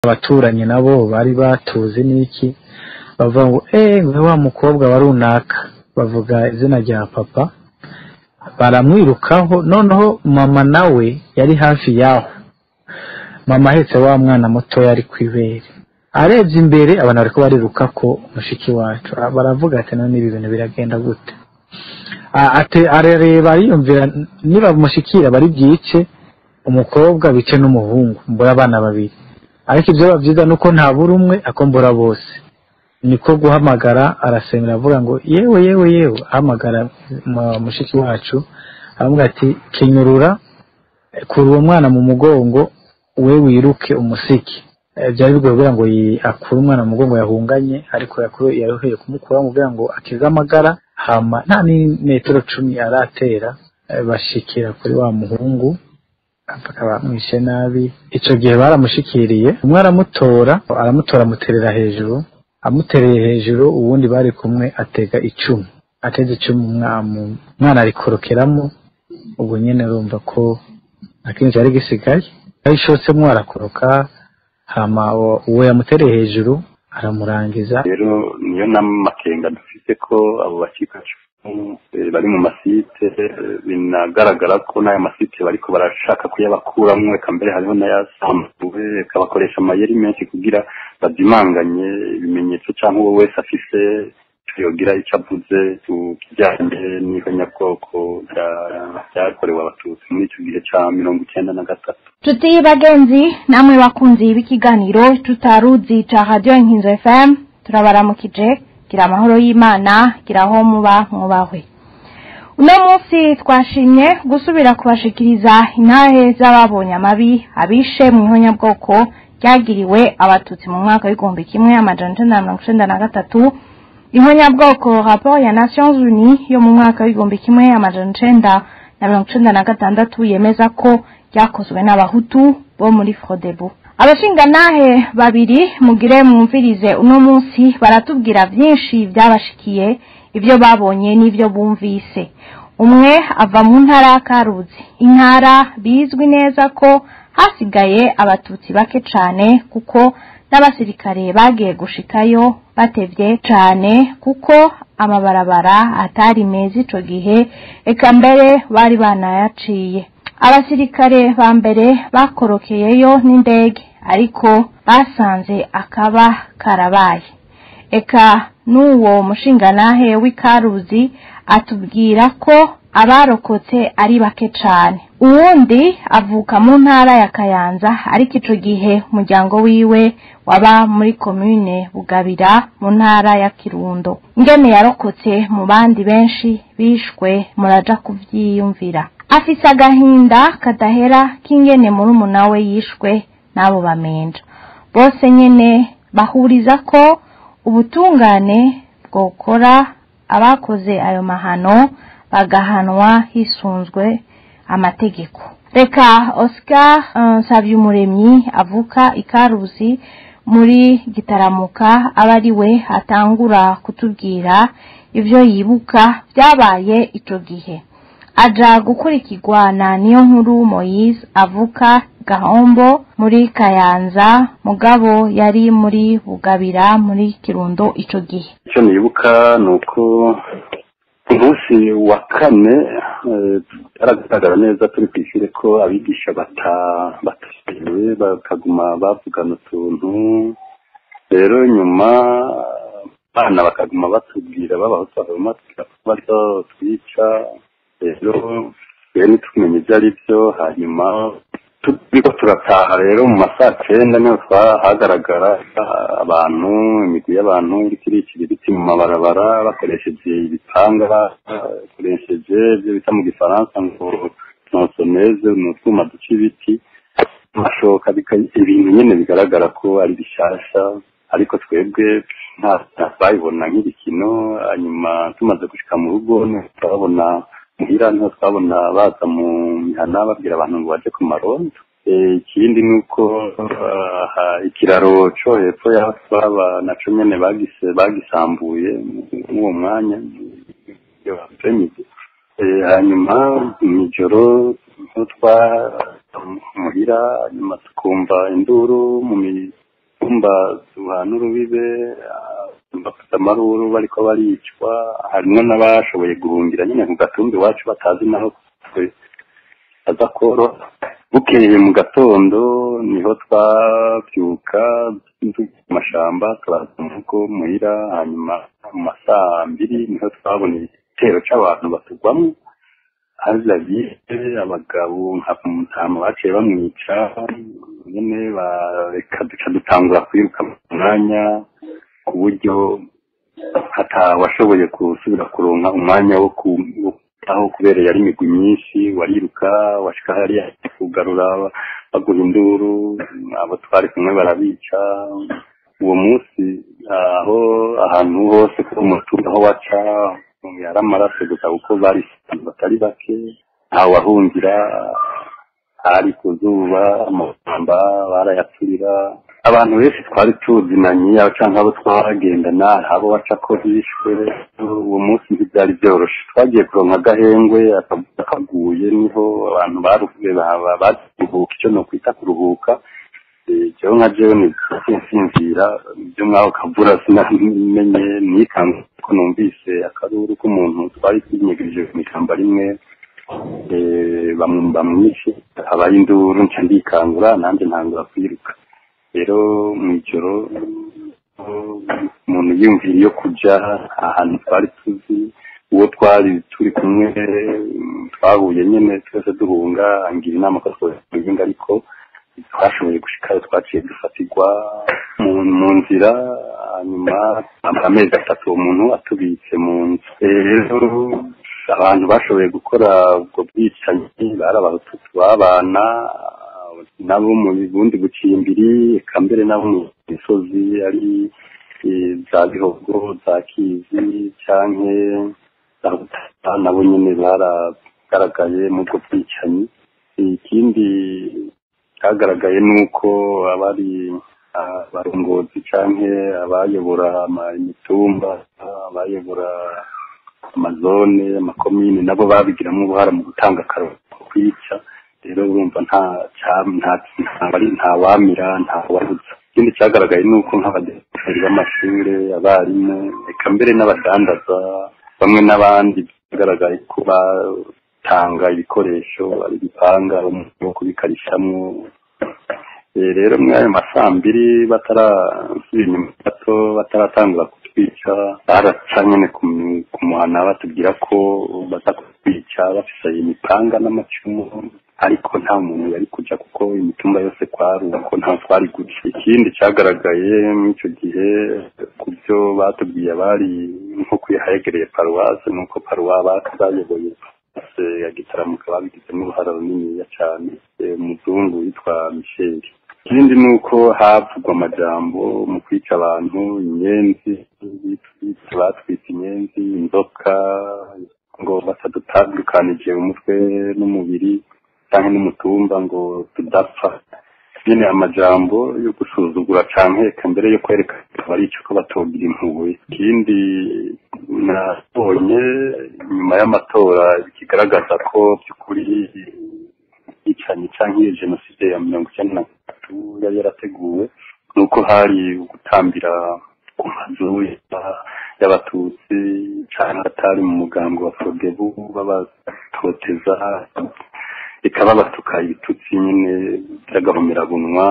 abaturanyi nabo bari batuzi n'iki bavuga ngo eee we wa mukobwa wa runaka bavuga izina rya papa baramwirukaho noneho mama nawe yari hafi yaho mama ahetse wa mwana mutoya ari ku ibere arebye imbere abantu bariko bariruka ko mushiki wacu Ah, baravuga ati none ibi bintu biragenda gute Ah, ate arareba ariyumvira niba mushikira bari byice umukobwa bice n'umuhungu mbura abana babiri ariko ibyo bavyiza nuko nta buri umwe akombora bose niko guhamagara arasemera avuga ngo yewe yewe yewe ahamagara mu- mushiki wacu aravuga ati kenyurura kura uwo mwana mu mugongo we wiruke umusiki Eh, byari bigoye kugira ngo yi- akure umwana mu mugongo yahunganye ariko yakuru- yaruhiye kumukura kugira ngo akize amagara hama nta n'imetero cumi aratera eh, bashikira kuri wa muhungu mpaka bamwishe nabi ico gihe baramushikiriye umwe aramutora aramutora amuterera hejuru amutereye hejuru uwundi bari kumwe atega icumu ateze icumu umwamu umwana arikorokeramo ubwo nyene urumva ko akenshi ari gisigaye ayishotsemo arakoroka hama uwo- uwo yamutereye hejuru aramurangiza rero niyo n'amakenga dufite ko abo bacikacumu eh, bari mu masite eh, binagaragara ko n'ayo masite bariko barashaka kuyabakuramwo eka mbere hariho n'ayasambuwe eka bakoresha amayeri menshi kugira bazimanganye ibimenyetso cyangwa uwo wese afise ico yogira icyo avuze ku kijyanye n'ihonyabwoko rya- ryakorewe abatutsi muri icyo gihe ca mirongo icyenda na gatatu Tuti bagenzi namwe bakunzi b'ikiganiro tutaruzi ca Radio Inkinzo FM turabaramukije gira amahoro y'Imana gira aho muba mwubahwe uno munsi twashimye gusubira kubashikiriza intahe z'ababonye amabi abishe mu ihonyabwoko ryagiriwe abatutsi mu mwaka w'igihumbi kimwe amajana icenda na mirongo icenda na gatatu ihonyabwoko rapport ya Nations Unies yo mu mwaka w'igihumbi kimwe amajana icenda na mirongo icenda na gatandatu yemeza ko ryakozwe n'abahutu bo muri frodebu abashinganahe babiri mugire mwumvirize uno munsi baratubwira byinshi byabashikiye ibyo babonye n'ibyo bumvise umwe ava mu ntara ya karuzi intara bizwi neza ko hasigaye abatutsi bake cane kuko n'abasirikare bagiye gushikayo batevye cane kuko amabarabara atari meza ico gihe eka mbere bari banayaciye abasirikare ba mbere bakorokeyeyo n'indege ariko basanze akaba karabaye eka n'uwo mushinganahe w'ikaruzi atubwira ko abarokotse ari bake cane uwundi avuka mu ntara ya kayanza ariko ico gihe umuryango wiwe waba muri komine bugabira mu ntara ya kirundo ingene yarokotse mu bandi benshi bishwe muraja kuvyiyumvira afise agahinda kadahera k'ingene murumuna we yishwe n'abo bamenja bose nyene bahuriza ko ubutungane bwokora abakoze ayo mahano bagahanwa hisunzwe amategeko reka oscar uh, nsavyumuremyi avuka ikaruzi muri gitaramuka aba ari we atangura kutubwira ivyo yibuka vyabaye ico gihe aja gukurikirwa na niyo nkuru moyise avuka gahombo muri kayanza mugabo yari muri bugabira muri kirundo ico gihe icyo nibuka ni uko ku munsi wa kane eh, byaragaragara neza turi ku ishuri ko abigisha batasiwe bakaguma bavugana utuntu rero nyuma abana bakaguma batubwira babahutu bakaguma batubwira ko baryo twica rero rero ntitumenye ibyo ari byo hanyuma turiko turataha rero mu masaa cyenda niho twahagaragara abantu imigwi y'abantu iriko iricira ibiti mu mabarabara bakoresheje ibipanga bakoresheje ibyo bita mu gifaransa ngo nosoneze ni utwuma duca ibiti amashoka bika- ibintu nyene bigaragara ko ari bishasha ariko twebwe nta nta twabibona nk'ibikino hanyuma tumaze gushika mu rugo niho turabona muhira niho twabona baza mu mihana babwira abantu ngo baje ku marondo Eh, ikindi ni uko aha, ikiraro co hepfo y'aho twaba naco nyene bagise bagisambuye mw'uwo mwanya iyo apremidi Eh, hanyuma mw'ijoro niho twa muhira hanyuma tukumva induru mu mi- mutumba duhana urubibe bafite amaruru bariko baricwa harimwo n'abashoboye guhungira nyine ku gatumba iwacu batazi naho aza koro bukeye mu gatondo niho twabyuka mu mashamba turaza mu rugo muhira hanyuma mu masaa mbiri niho twabona igitero c'abantu batugwamo haza bise abagabo nka mutamu baciye bamwica nyene bareka duca dutangura kwiruka mu mwanya ku buryo hatawashoboye gusubira kuronka umwanya wo aho kubera yari imigwi myinshi wariruka washika hariya kugarura baguha induru abo twari kumwe barabica uwo munsi aho ahantu hose ku mutumba aho waca yari amaraso gusa kuko bari batari bake ntawahungira hari ku zuba amashyamba barayaturira abantu benshi twari tuzinanye canke abo twagendana abo waca ko hishwe uwo munsi ntibyari byoroshe twagiye kuronka agahengwe akaguye niho abantu baruhuye baruhuka icyo nokwita kuruhuka jewe nka jewe nisinzira ibyo mwaho kavura sinamenye nikanze ko numvise akaruru k'umuntu twari twinyegereje mu ishyamba rimwe bamwishe habaye induru nca ndikangura nanjye ntangura kwiruka rero mu ijoro umuntu yiyumvira iyo kujya ahantu twari tuzi uwo twari turi kumwe twahuye nyine twese duhunga angira inama ko twohinga ariko twashoboye gushikayo twaciye dufatirwa mu nzira hanyuma amezi atatu uwo muntu atubitse mu nzu rero abantu bashoboye gukora ubwo bwicanyi bari abahututu b'abana nabo mu bundi bucimbiri eka mbere nabo mu misozi ari za bihogo za kizi canke za butata nabo nyene baragaragaye mu bwo bwicanyi ikindi cyagaragaye ni uko abari abarongozi canke abayobora imitumba abayobora amazone amakomine nabo babigiramo uruhara mu gutanga akaroro kwica rero urumva nta nta wamira nta wabuza ikindi cyagaragaye ni uko nk'abadeperi b'amashuri abarimu reka mbere n'abadandaza bamwe n'abandi byagaragaye ko batanga ibikoresho ari ibipanga wo kubikarishamwo rero muri ayo masambiri batarasubira inyuma gato bataratangura kutwica baraca nyine ku muhana batubwira ko baza kutwica bafise imipanga n'amacumu ariko nta muntu yari kuja kuko imitumba yose kwari uko nta twari guca ikindi cyagaragaye muri icyo gihe ku byo batubwiye bari nko kwihayegereye paruwase nuko paruwa bayoboye ya gitaramuka babigizemo uruhara runiniya cyane umuzungu witwa misheli ikindi ni uko havugwa amajambo mu kwica abantu inyenzi batwita inyenzi inzoka ngo batadutandukanije umutwe n'umubiri cyangwa n'umutumba ngo tudapfa nyine amajambo yo gusuzugura canke eka mbere yo kwerekana bari ico ko batogira impuhwe ikindi nabonye nyuma y'amatora kigaragaza ko by'ukuri yicanyi canke iyo jenoside ya mirongo icyenda na gatatu yari yarateguwe nuko hari gutambira ku mazu y'abatutsi canke atari mu mugambi wa fogebu babatoteza ikaba batuka ibitutsi nyine by'agahomerabunwa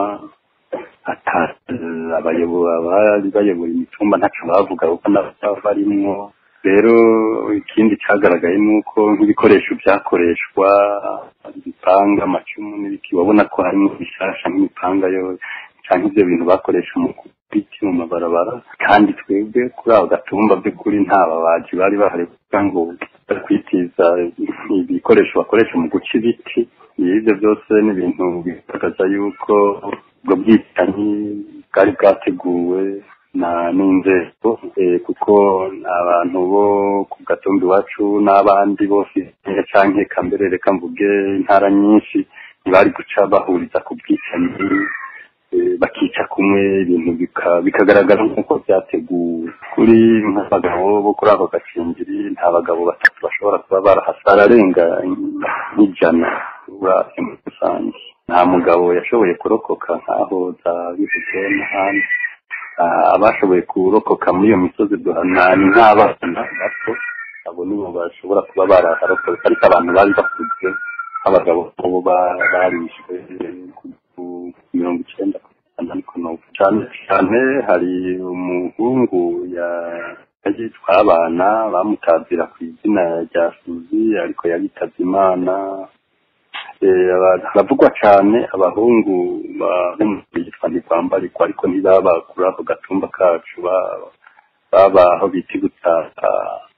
abari bayobora imitumba ntacyo bavuga kuko barimwo rero ikindi cyagaragaye ni uko nk'ibikoresho byakoreshwa ibipanga amacumu n'ibiki babona ko harimo bishasha nk'imipanga yo cyangwa ibyo bintu bakoresha mu biti mu mabarabara kandi twebwe kuri ako gatumba by'ukuri nta babaji bari bahari kugira ngo kwitiza ibikoresho bakoresha mu guca ibiti ibyo byose ni ibintu bigaragaza yuko ubwo bwicanyi bwari bwateguwe na n'inzego kuko abantu bo ku gatumba iwacu n'abandi bose canke kambere reka mvuge intara nyinshi ntibari guca bahuriza ku bwicanyi bakica kumwe ibintu bikagaragara nk'uko byateguwe kuri nk'abagabo bo kuri ako gacingiri nta bagabo batatu bashobora kuba barahasa bararenga nk'ijana uravye muri rusange nta mugabo yashoboye kurokoka nk'aho za bivuze n'ahandi Ah, abashoboye kurokoka muri iyo misozi duhana ni nk'abana bato abo nibo bashobora kuba baraharokotse ariko abantu bari bakuze nk'abagabo bo ba- barishwe ku mirongo icyenda ku ijana ariko n'ubu cyane cyane hari umuhungu ya- yitwa abana bamutazira ku izina rya suzi ariko yabitabye imana Eh, aba- haravugwa cyane abahungu ba- bo mu yitwa ntikwambarikwa ariko ntibaba kuri ako gatumba kacu ba- baba aho bita gutaka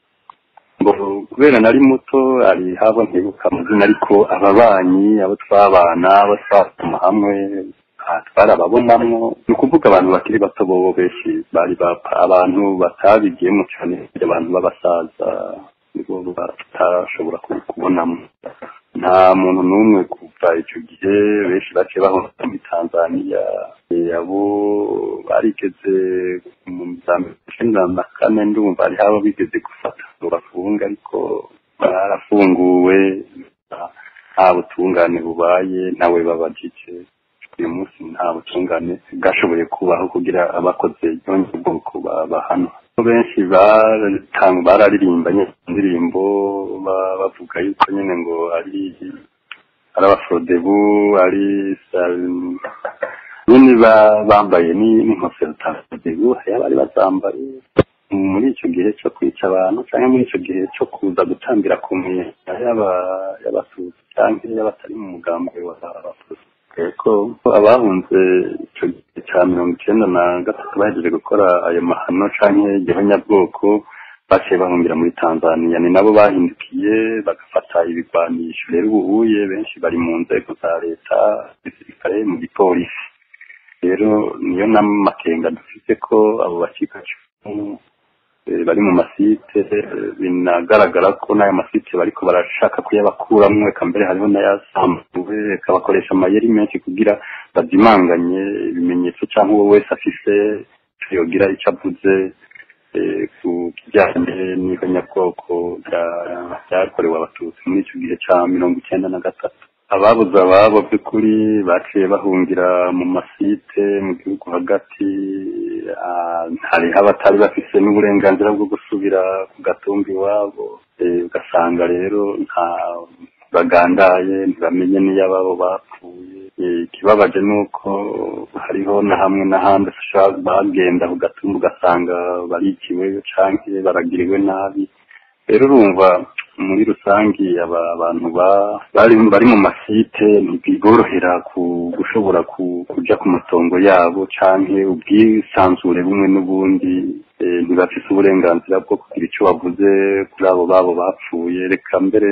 ngo kubera nari muto ari habo ntibuka amazina ariko ababanyi abo twabana abo twatuma hamwe aha twarababonamwo ni ukuvuga abantu bakiri bato bobo benshi bari bapfa abantu batabigiyemo cyane abantu b'abasaza nibo batashobora kubonamo nta muntu n'umwe kuva icyo gihe benshi bake bahunga muri tanzaniya Eh, abo barigeze mu za mirongo icyenda na kane ndumva hariho abo bigeze gufata ngo bafunge ariko barafunguwe nta butungane bubaye ntawe babajije uyu munsi nta butungane bwashoboye kubaho kugira abakoze bwoko bahanwa benshi baratanga bararirimbanye indirimbo ba- bavuga yuko nyine ngo ari ari abaforodebu ari sa- nyine ba- bambaye ni- n'inkofero za forodebu hariho abari bazambaye muri icyo gihe cyo kwica abantu cyangwa muri icyo gihe cyo kuza gutambira ku myenda y'aba- y'abatutsi cyangwa y'abatari mu mugambi wa abatutsi ko abahunze icyo gihe cya mirongo icyenda na gatatu bahejeje gukora ayo mahano cyangwa igihonyabwoko baciye bahungira muri tanzania ni nabo bahindukiye bagafata ibigwanisho rero ubuye benshi bari mu nzego za leta gisirikare mu gipolisi rero niyo n'amakenga dufite ko abo bacikacumu eh, bari mu masite eh, binagaragara ko n'ayo masite bariko barashaka kuyabakuramwo eka mbere hariho n'ayasambuwe eka bakoresha amayeri menshi kugira bazimanganye ibimenyetso cyangwa uwo wese afise ico yogira icyo avuze eh, ku kijyanye n'ihonyabwoko rya- ryakorewe abatutsi muri icyo gihe cya mirongo icyenda na gatatu ababuze ababo by'ukuri baciye bahungira mu masite mu gihugu hagati ah, hariho abatari bafise n'uburenganzira bwo gusubira ku gatumba iwabo Eh, ugasanga rero nta bagandaye ntibamenye n'iyo ababo bapfuye Eh, ikibabaje ni uko hariho na hamwe n'ahandi ushobora bagenda ku gatumba ugasanga barikiwe canke baragiriwe nabi rero urumva muri rusange aba abantu ba- bari bari mu masite ntibiborohera ku- gushobora ku- kuja ku matongo yabo canke ubwisanzure bumwe n'ubundi eh, ntibafise uburenganzira bwo kugira ico bavuze kuri abo babo bapfuye reka mbere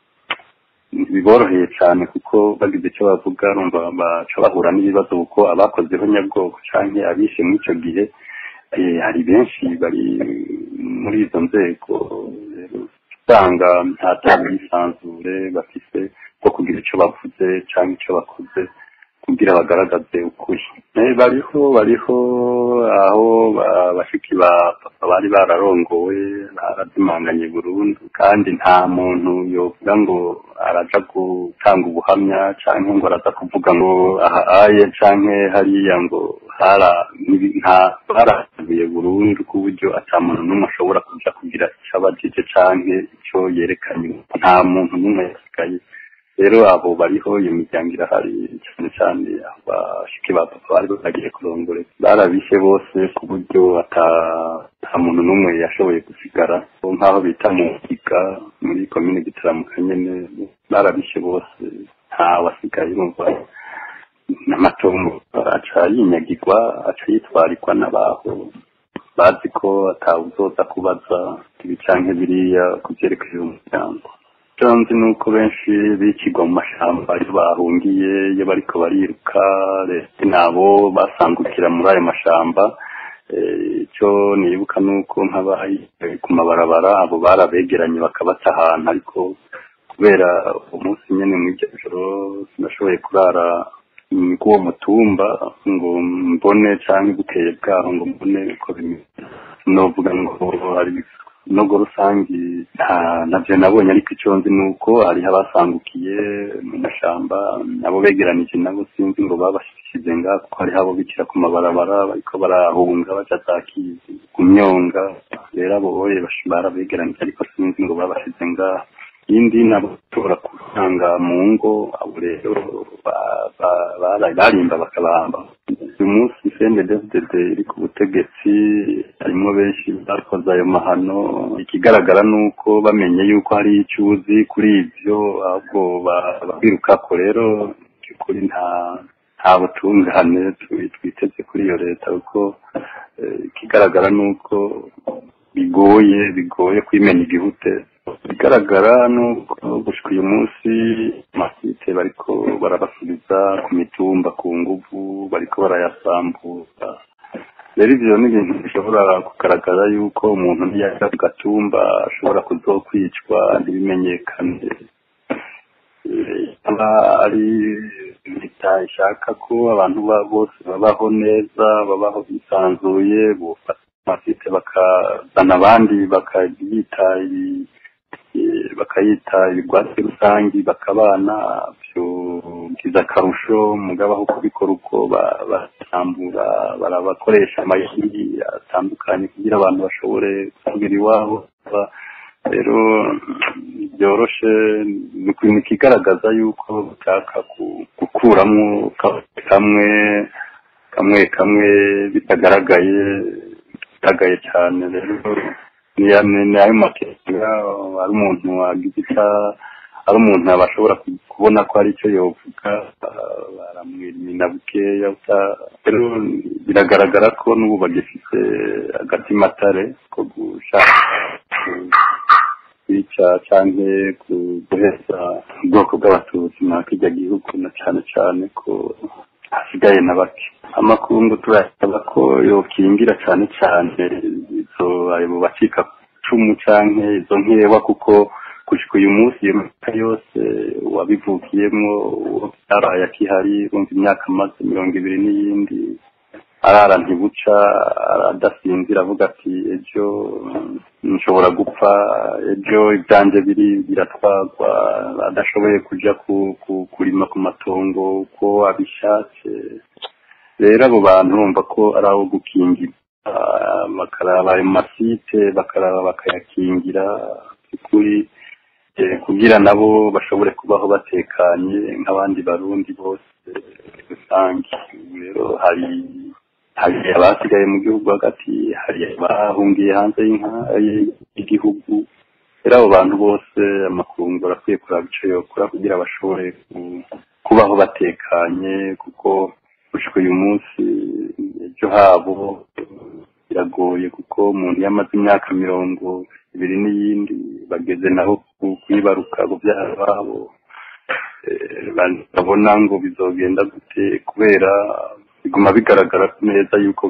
biboroheye cyane kuko bagize icyo bavuga urumva baca bahura n'ibibazo kuko abakozeho nyabwoko canke abishe muri ico gihe eh, hari benshi bari muri izo nzego rero usanga nta bwisanzure bafise bwo kugira icyo bavuze cyangwa icyo bakoze kugira bagaragaze ukuri Eh, bariho bariho aho ba- bashiki ba papa bari bararongowe barazimanganye burundu kandi nta muntu yovuga ngo araja gutanga ubuhamya cyangwa ngo araza kuvuga ngo aha aye canke hariya ngo hara nibi- nta baravuye burundu ku buryo ata muntu n'umwe ashobora kuja kugira icyo abajije canke icyo yerekanye nta muntu n'umwe yasigaye rero abo bariho iyo miryango irahari cyane cyane aho bashiki ba papa bari bagiye kurongore barabishe bose ku buryo ata nta muntu n'umwe yashoboye gusigara Bo nk'aho bita mu Ngiga muri komine gitaramuka nyene barabishe bose nta wasigaye urumva n'amatongo aca yinyagirwa aca yitwarikwa n'abaho bazi ko atawuzoza kubaza ibi canke biriya ku vyerekeye umuryango icyo nzi ni uko benshi bikigwa mu mashamba iyo bahungiye iyo bariko bariruka leta nabo basangukira muri ayo mashamba Eh, icyo nibuka ni uko nk'abari ku mabarabara abo barabegeranye bakabata ahantu ariko kubera umunsi nyine mu iryo joro sinashoboye kurara mm, k'uwo mutumba ngo mbone cyangwa bukeye bwaho ngo mbone uko bimeze novuga ngo hari nogo rusangi nta navyo nabonye ariko ico nzi nuko hariho abasangukiye mu mashamba abo begeranije nabo sinzi ngo babashyize ngaha kuko hariho abo bikira ku mabarabara bariko barahunga baja za kizi ku myonga rero abo boye barabegeranije ariko sinzi ngo babashize ngaha iyindi nabo bashobora gusanga mu ngo abo rero barimba bakabamba uyu munsi cnddd iri ku butegetsi harimo benshi bakoze ayo mahano ikigaragara ni uko bamenye yuko hari icyo uzi kuri ibyo ahubwo babirukako rero kuri nta nta butungane twiteze kuri iyo leta kuko ikigaragara ni uko bigoye bigoye kwimena igihute bigaragara nuko gushika uyu munsi amasite bariko barabasubiza ku mitumba ku nguvu bariko barayasambura rero ivyo ni ibintu bishobora kugaragara yuko umuntu niyaja ku gatumba ashobora kuzokwicwa ntibimenyekane aba ari leta ishaka ko abantu bose babaho neza babaho bisanzuye bufata amasite bakazana abandi bakayita bakayita ibigwati rusangi bakabana byiza akarusho mugabo aho kubikora uko basambura barabakoresha amayeri atandukanye kugira abantu bashobore gusubira iwabo rero byoroshe ni ikintu kigaragaza yuko bashaka gukuramo kamwe kamwe kamwe bitagaragaye bitagaragaye cyane rero ni ayo makenga ari umuntu wagize icyo ari umuntu bashobora kubona ko hari icyo yovuga baramwimina bukeya rero biragaragara ko n'ubu bagifite agatima atare ko gushaka kwica cyangwa guheza ubwoko bw'abatutsi muri kijya gihugu na cyane cyane ko hasigaye na bake amakungu turasaba ko yokingira cyane cyane izo ayo bacika cumu canke izo nkewa kuko gushika uyu munsi iyo myaka yose wabivukiyemwo uwo byaraye akihari urumva imyaka amaze mirongo ibiri n'iyindi arara ntibuca adasinzira avuga ati ejo nshobora gupfa ejo ibyanje biri biratwagwa adashoboye kuja kurima ku matongo uko abishatse rero abo bantu bumva ko ari abo gukingira bakaraba ayo masite bakaraba bakayakingira kuri kugira nabo bashobore kubaho batekanye nk'abandi barundi bose rusange rero hari hari abasigaye mu gihugu hagati hari abahungiye hanze y'igihugu rero abo bantu bose amakungu arakwiye kuraba icyo yokora kugira bashobore kubaho batekanye kuko gushika uyu munsi ejo habo biragoye kuko umuntu iyo amaze imyaka mirongo ibiri n'iyindi bageze naho kwibaruka kubyara babo babona ngo bizogenda gute kubera biguma bigaragara neza yuko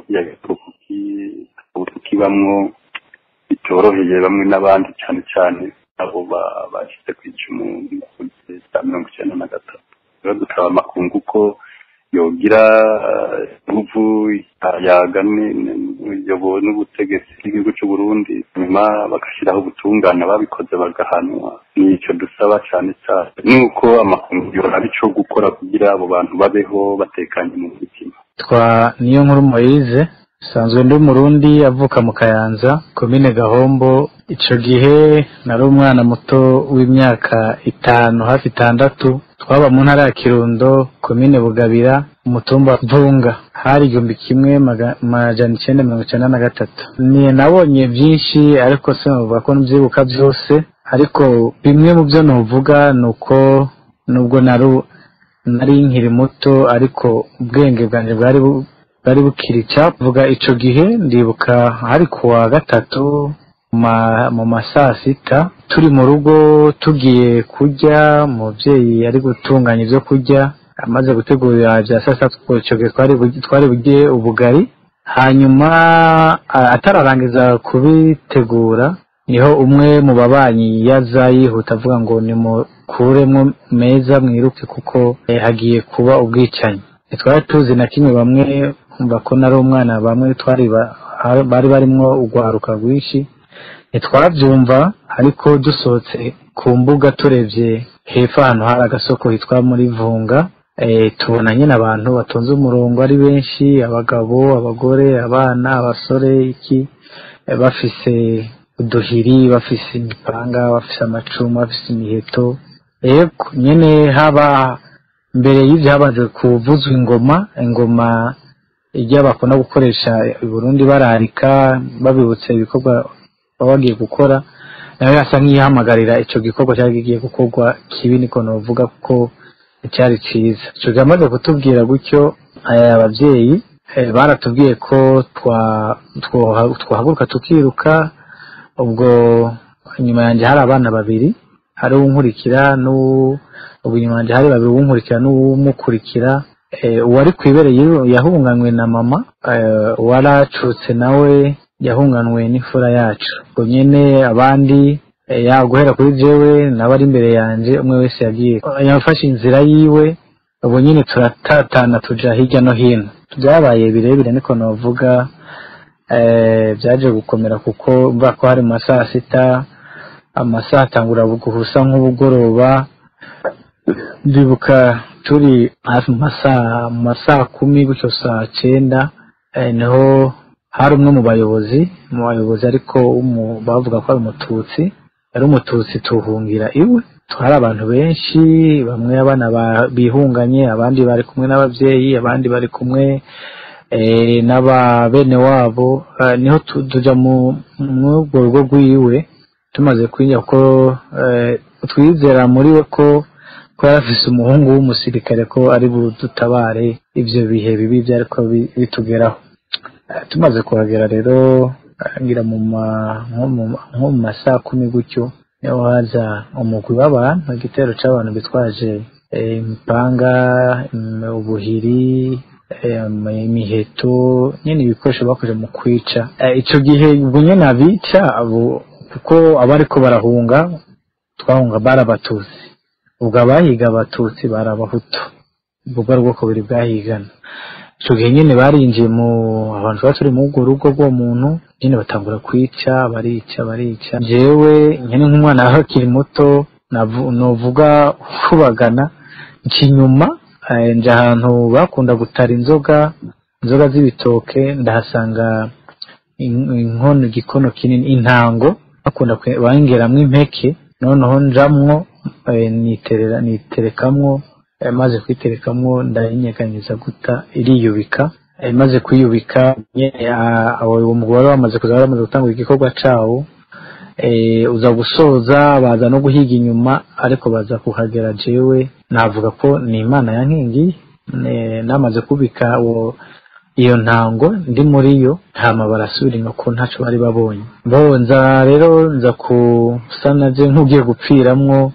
kibamwo bitoroheye bamwe n'abandi cyane cyane abo bashyize ku icumu cya mirongo icyenda na gatatu rero dusaba amakungu ko yogira inguvu yaga n'ubutegetsi bw'igihugu cy'u Burundi nyuma bagashyiraho ubutungane babikoze bagahanwa nicyo dusaba cyane cyane nuko amakungu yoraba ico gukora kugira abo bantu babeho batekanye mu mutima twa niyo nkuru Moise sanzwe ndi umurundi avuka mu kayanza komine gahombo ico gihe nari umwana muto w'imyaka itanu hafi itandatu twaba mu ntara ya kirundo komine bugabira umutumba mvunga hari igihumbi kimwe majana icenda mirongo icenda na gatatu ni nabonye vyinshi ariko sinavuga ko nvyibuka vyose ariko bimwe mu vyo novuga ni uko nubwo nari nkiri muto ariko ubwenge bwanje bwari bwari bukiri vuga ico gihe ndibuka hari kuwa gatatu mu masaa sita turi mu rugo tugiye kurya umubyeyi ari gutunganya ibyo kurya amaze gutegura bya saa sita icyo gihe twari burye ubugari hanyuma atararangiza kubitegura niho umwe mu babanyi yaza yihuta avuga ngo nimukuremo meza mwiruke kuko hagiye kuba ubwicanyi ntitwari tuzi na kimwe bamwe kumva ko nari umwana bamwe twari bari barimwo urwaruka rwinshi ntitwabyumva ariko dusohotse ku mbuga turebye hepfo ahantu hari agasoko hitwa muri vunga tubona nyine abantu batonze umurongo ari benshi abagabo abagore abana abasore iki bafise uduhiri bafise imipanga bafise amacumu bafise imiheto yego nyine haba mbere y'ibyo habanje kuvuzwa ingoma ingoma ijya bakunda gukoresha i Burundi bararika babibutsa ibikorwa baba bagiye gukora nawe asa nk'iyihamagarira icyo gikorwa cyari kigiye gukorwa kibi niko navuga kuko cyari cyiza icyo gihe amaze kutubwira gutyo ababyeyi baratubwiye ko twahaguruka tukiruka ubwo inyuma yanjye hari abana babiri hari uwunkurikira ubu inyuma yanjye hari babiri uwunkurikira n'uwumukurikira uwari ku ibere yahunganywe na mama uwaracutse nawe yahunganwe n'imfura yacu ubwo nyine abandi guhera kuri jewe n'abari imbere yanjye umwe wese yagiye yafashe inzira yiwe ubu nyine turatatana tuja hirya no hino byabaye birebire niko navuga byaje gukomera kuko mva ko hari mu masaha sita amasaha atangura guhusa nk'ubugoroba ndibuka turi hafi mu masaha mu masaha kumi gutyo saa cyenda niho hari umwe mu bayobozi mu bayobozi ariko bavuga ko ari umututsi ari umututsi tuhungira iwe hari abantu benshi bamwe abana bihunganye abandi bari kumwe n'ababyeyi abandi bari kumwe n'aba bene wabo niho tujya mu urwo rugo rw'iwe tumaze kwinjira ko twizera muri we ko ko yari afise umuhungu w'umusirikare ko ari budutabare ibyo bihe bibi byari ko bitugeraho tumaze kuhagera rero ngira mu nko mu masaha kumi gutyo niho haza umugwi w'abantu igitero cy'abantu bitwaje imipanga ubuhiri imiheto nyine ibikoresho bakoze mu kwica icyo gihe ubwo nyine abica kuko abariko barahunga twahunga bari abatutsi ubwo abahiga abatutsi bari abahutu ubwo bwari ubwoko bubiri bwahigana icyo gihe nyine barinjiye mu abantu baba turi mu urwo rugo rw'uwo muntu nyine batangura kwica barica barica njyewe nyine nk'umwana akiri muto navuga ukubagana inyuma nje ahantu bakunda gutara inzoga inzoga z'ibitoke ndahasanga inkono igikono kinini intango bakunda bangeramo impeke noneho njamwo niterera niterekamwo maze kwiterekamwo ndayinyeganyeza guta iriyubika maze kwiyubika uwo mugore wamaze kuza bamaze gutanga igikorwa cyawo uza gusoza baza no guhiga inyuma ariko baza kuhagera jewe navuga ko ni imana ya nkingi namaze kubika iyo ntango ndi muri yo hama barasubira inyuma ko ntacyo bari babonye bonza rero nza kusa nabyo nk'ugiye gupfiramwo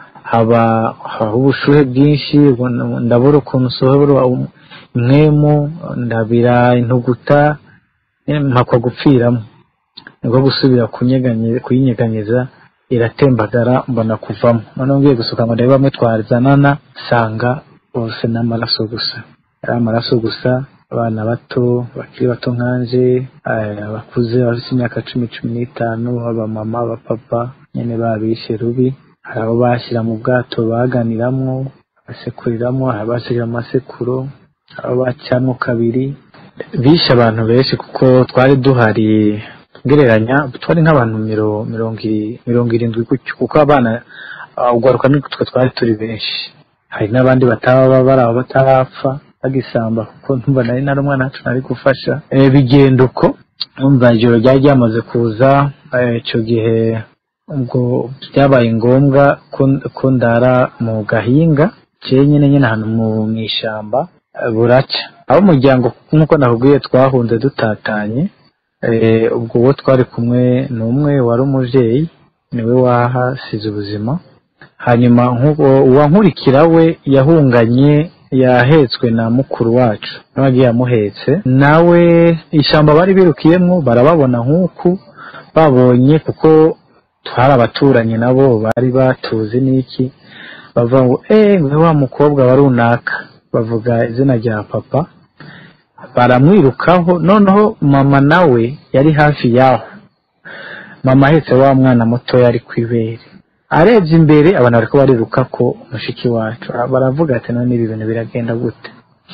haba haba ubushuhe bwinshi ndabura ukuntu usohora umwemu ndabira intuguta mpakwa gupfiramo nibwo gusubira kuyinyeganyeza iratembagara mbona kuvamo noneho ngiye gusuka ngo ndebe bamwe twazanana nsanga bose ni amaraso gusa ari amaraso gusa abana bato bakiri bato nkanje abakuze bafite imyaka cumi cumi n'itanu abamama abapapa nyine babishe rubi hari abo bashyira mu bwato baganiramwo basekuriramo hari abasigira amasekuro hari abo bacamo kabiri bishe abantu benshi kuko twari duhari gereranya twari nk'abantu mirongo irindwi gutyo kuko abana ugaruka nitwe twari turi benshi hari n'abandi bataba bari aho batarapfa bagisamba kuko ntumva nari nari umwana wacu nari gufasha bigenda uko numva ijoro ryari ryamaze kuza icyo gihe ubwo byabaye ngombwa ko ndara mu gahinga nyine nyine ahantu mu ishyamba buraca aho umuryango nk'uko nakubwiye twahunze dutatanye ubwo uwo twari kumwe ni umwe wari umubyeyi niwe wahasize ubuzima hanyuma uwankurikira we yahunganye yahetswe na mukuru wacu nawe agiye amuhetse nawe ishyamba bari birukiyemo barababona nk'uku babonye kuko twari abaturanyi nabo bari batuzi n'iki bavuga ngo eee ngo wa mukobwa wa runaka bavuga izina rya papa baramwirukaho noneho mama nawe yari hafi yaho mama ahetse wa mwana mutoya ari ku ibere arebye imbere abantu bariko bariruka ko mushiki wacu baravuga ati none ibi bintu biragenda gute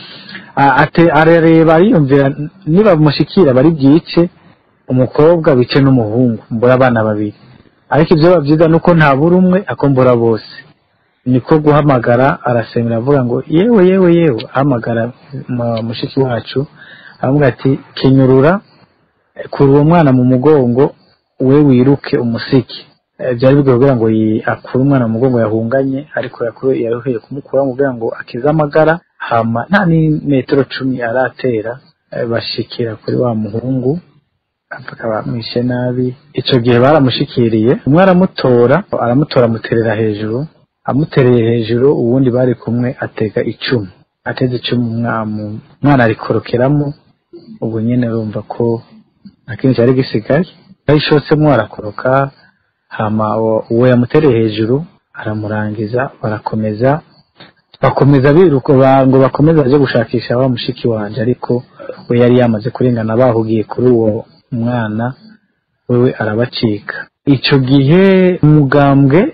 arareba ariyumvira niba mushikira bari bwice umukobwa wice n'umuhungu mbura abana babiri ariko ibyo babyiza nuko nta buri umwe akombora bose niko guhamagara arasemera avuga ngo yewe yewe yewe ahamagara mushiki wacu aravuga ati kenyurura kura uwo mwana mu mugongo we wiruke umusiki byari bigoye kugira ngo akure umwana mu mugongo yahunganye ariko yaruhiye kumukura kugira ngo akize amagara hama nta n'imetero cumi aratera bashikira kuri wa muhungu bamwishe nabi icyo gihe baramushikiriye umwe aramutora aramutora amuterera hejuru amutereye hejuru uwundi bari kumwe atega icumu ateze icumu umwana arikorokeramo ubwo nyine urumva ko nta kintu cyari gisigaye yayishotsemo arakoroka hama uwo yamutereye hejuru aramurangiza barakomeza bakomeza biruka ngo bakomeze baje gushakisha wa mushiki wanje ariko we yari yamaze kurengana bahugiye kuri uwo mwana wewe arabacika icyo gihe umugambwe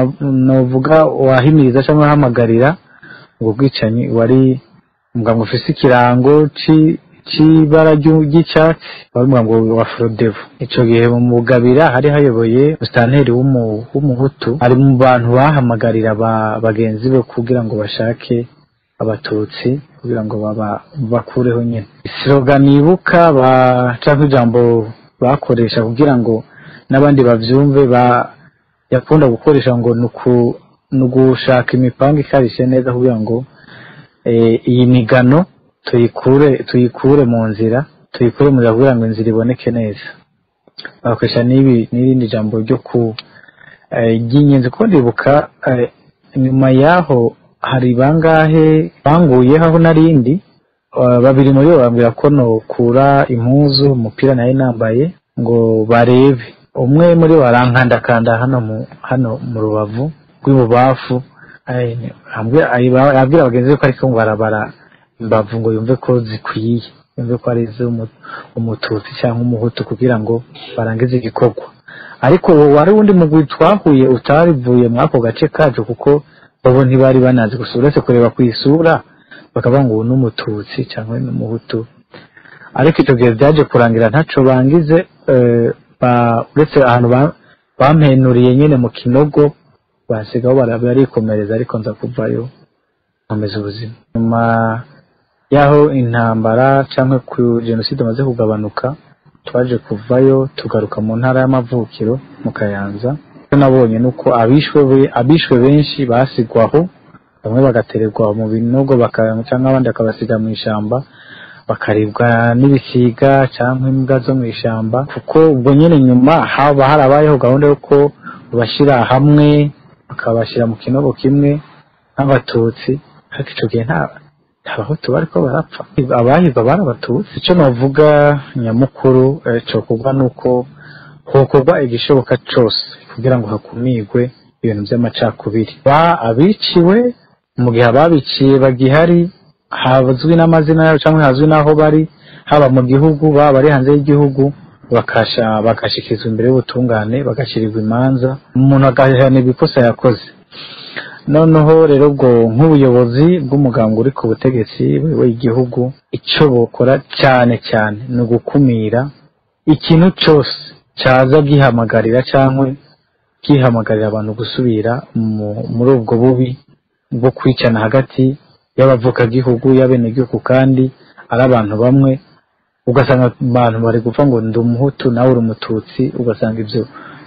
navuga wahimiriza cyangwa ahamagarira ubwo bwicanyi wari umugambwe ufise ikirango cy'ibara ry'icyatsi wari umugambwe wa forodevo icyo gihe mu mugabira hari hayoboye musitanteri w'umuhutu ari mu bantu bahamagarira bagenzi be kugira ngo bashake abatutsi kugira ngo bakureho nyine siroga nibuka cyangwa ijambo bakoresha kugira ngo n'abandi babyumve yakunda gukoresha ngo ni ugushaka imipanga ikarishye neza kugira ngo iyi migano tuyikure tuyikure mu nzira tuyikure mu nzira kugira ngo inzira iboneke neza bakoresha n'irindi jambo ryo ku ry'ingenzi kuko ndibuka nyuma y'aho hari bangahe banguyeho aho narindi babiri muri bo bambwira ko nokura impuzu umupira nayo nambaye ngo barebe umwe muri bo arankandakanda hano mu hano mu rubavu rw'ibubafu abwira bagenzi be ko ariko ngo barabara imbavu ngo yumve ko zikwiye yumve ko ari iz'umututsi cyangwa umuhutu kugira ngo barangize igikorwa ariko wari wundi mugwi twahuye utarivuye muri ako gace kacu kuko bo ntibari banazi gusa uretse kureba ku isura bakavuga ngo ubu ni umututsi cyangwa ni umuhutu ariko icyo gihe byaje kurangira ntaco bangize uretse ahantu bampenuriye nyine mu kinogo basigaho barikomereza ariko nza kuvayo nkomeza ubuzima nyuma y'aho intambara cyangwa ku jenoside amaze kugabanuka twaje kuvayo tugaruka mu ntara y'amavukiro mu kayanza nabonye nuko abishwe abishwe benshi basigwaho bamwe bagatererwa mu binogo cyangwa abandi bakabasiga mu ishyamba bakaribwa n'ibisiga cyangwa imbwa zo mu ishyamba kuko ubwo nyine nyuma haba harabayeho gahunda y'uko bashyira hamwe bakabashyira mu kinogo kimwe nk'abatutsi ariko icyo gihe nta abahutu bariko barapfa abahirwa bari abatutsi icyo navuga nyamukuru cyokorwa ni uko hokorwa igishoboka cyose kugira ngo hakumirwe ibintu by'amacakubiri ba abiciwe mu gihe ababiciye bagihari hazwi n'amazina yabo cyangwa hazwi n'aho bari haba mu gihugu baba bari hanze y'igihugu bakasha bagashyikirizwa imbere y'ubutungane bagashyirirwa imanza umuntu agahanirwa ikosa yakoze noneho rero ubwo nk'ubuyobozi bw'umuganga uri ku butegetsi w'igihugu icyo bukora cyane cyane ni ugukumira ikintu cyose cyaza gihamagarira cyangwa gihamagarira abantu gusubira muri ubwo bubi bwo kwicana hagati y'abavukagihugu y'abenegihugu kandi ari abantu bamwe ugasanga abantu bari gupfa ngo ndi umuhutu nawe uri umututsi ugasanga ibyo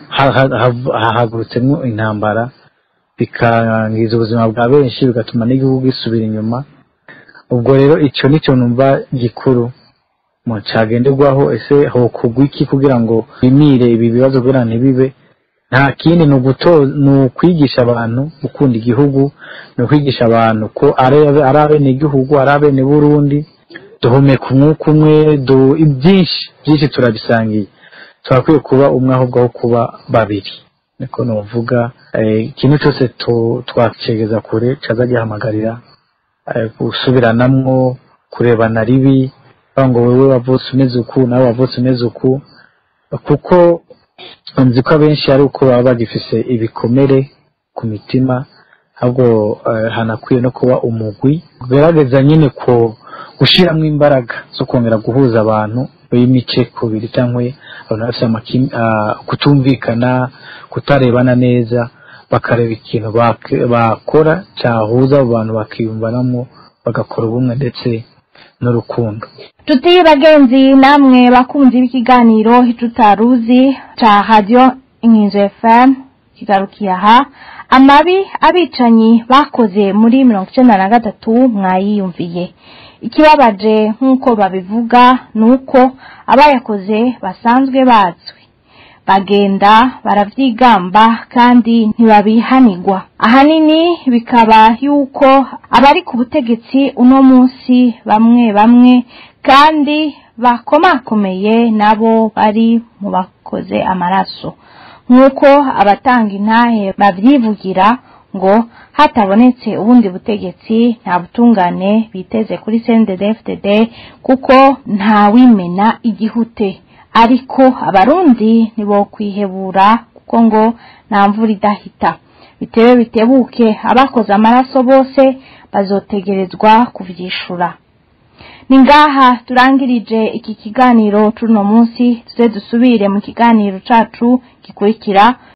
hahagurutsemo intambara bikangiza ubuzima bwa benshi bigatuma n'igihugu gisubira inyuma ubwo rero icyo nicyo numva gikuru mu cyagenderwaho ese hokugwa iki kugira ngo bimire ibi bibazo kugira ngo ntibibe nta kindi ni ukwigisha abantu gukunda igihugu ni ukwigisha abantu ko ari abene igihugu ari abene burundi duhumeka umwuka umwe byinshi byinshi turabisangiye turakwiye kuba umwe ahubwo aho kuba babiri niko nuvuga ikintu cyose twakigeza kure cyaza gihamagarira gusubiranamwo kurebana ribi ngo wowe wavutse umeze uku nawe wavutse umeze uku kuko nzi ko abenshi ari uko baba bagifise ibikomere ku mitima ahubwo eh, hanakwiye no kuba umugwi ugerageza nyine ko gushyiramo imbaraga zo kongera guhuza abantu b'imice kubiri cyangwa abantu bafite amakim- ah, kutumvikana kutarebana neza bakareba ikintu bak- bakora cyahuza abo bantu bakiyumvanamo bagakora ubumwe ndetse n'urukundo tuti bagenzi namwe bakunzi b'ikiganiro tutaruzi ca radio inkinzo fm kigarukiye aha amabi abicanyi bakoze muri mirongo icenda na gatatu mwayiyumviye ikibabaje nk'uko babivuga ni uko abayakoze basanzwe bazwi bagenda baravyigamba kandi ntibabihanigwa ahanini bikaba yuko abari ku butegetsi uno munsi bamwe bamwe kandi bakomakomeye nabo bari mu bakoze amaraso nk'uko abatanga intahe babyivugira ngo hatabonetse ubundi butegetsi nta butungane biteze kuri CNDD-FDD kuko ntawimena igihute ariko abarundi nibo kwihebura kuko ngo nta mvura idahita bitewe bitebuke abakoze amaraso bose bazotegerezwa kuvyishura ni ngaha turangirije iki kiganiro cuno munsi tuze dusubire mu kiganiro cacu gikurikira